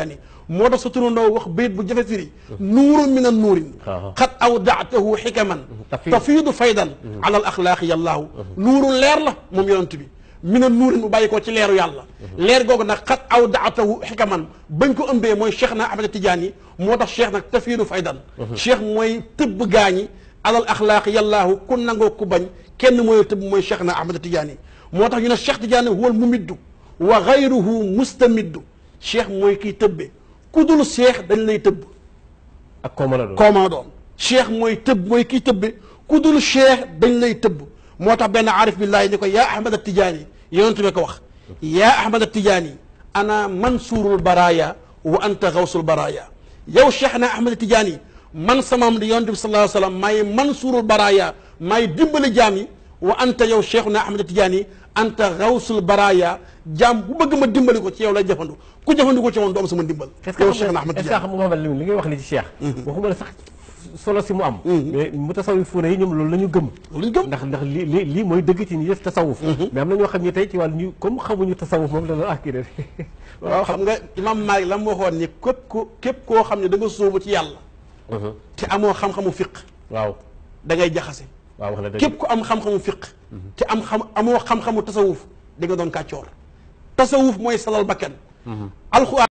Tijaani moo tax sa turandoo wax bayit bu jafe firi nuurun min an nuurin xat awdaatahu xikaman tafiidu faydan ala al axlaaqi yallaahu nuurun leer la moom yonent bi min an nuurin mu bàyyi ko ci leeru yàlla leer googu nag xat awdaatahu xikaman bañ ko ëmbee mooy cheikh na Ahmad Tijaani moo tax cheikh nag tafiidu faydan cheikh mooy tëbb gaañi alal axlaaqi yallaahu ku nangoo ku bañ kenn mooy tëbb mooy cheikh na Ahmad Tijaani moo tax ñu ne cheikh Tijaani huwal mumiddu wa gayruhu mustamiddu cheikh mooy kiy tëbbe ku dul cheikh dañ lay tëbb ak koo mën a doon koo mën a doon cheikh mooy tëbb mooy kiy tëbbe ku dul cheikh dañ lay tëbb moo tax benn aarif billaahi ni ko yaa ahmad tijaani yonent bi ko wax yaa ahmad tijaani ana mansuurul baraaya wa anta gawsul baraaya yow cheikh na ahmad tijaani man samam di yonent bi sallallahu alayhi wa sallam maay mansuurul baraaya maay dimbali jaam yi wa anta yow cheikh na ahmad tijaani anta gawsul baraaya jaam bu bëgg ma dimbali ko ci yow lay jëfandu ku jëfandu ko ci moom du am sama dimbal yow cheikh na ahmad est-ce que tijaani xam nga Mouhamed Lamine li ngay wax ni ci Cheikh waxuma la sax solo si mu am mais mu tasawufuuna yi ñoom loolu la ñu gëm lu ñu gëm ndax ndax li li lii mooy dëgg ci ñi def tasawuf mais am na ñoo xam ne tey ci wàllu ñu comme xamuñu tasawuf moom dana ah kii de waaw xam nga imam Maalik la mu waxoon ni képp ko képp koo xam ne da nga sóobu ci yàlla te amoo xam-xamu fiq waaw da ngay jaxase waaw wax na dëgg képp ku am xam-xamu fiq te am xam amoo xam-xamu tasawuf di nga doon kàccoor tasawuf mooy salal bakkan alxuraan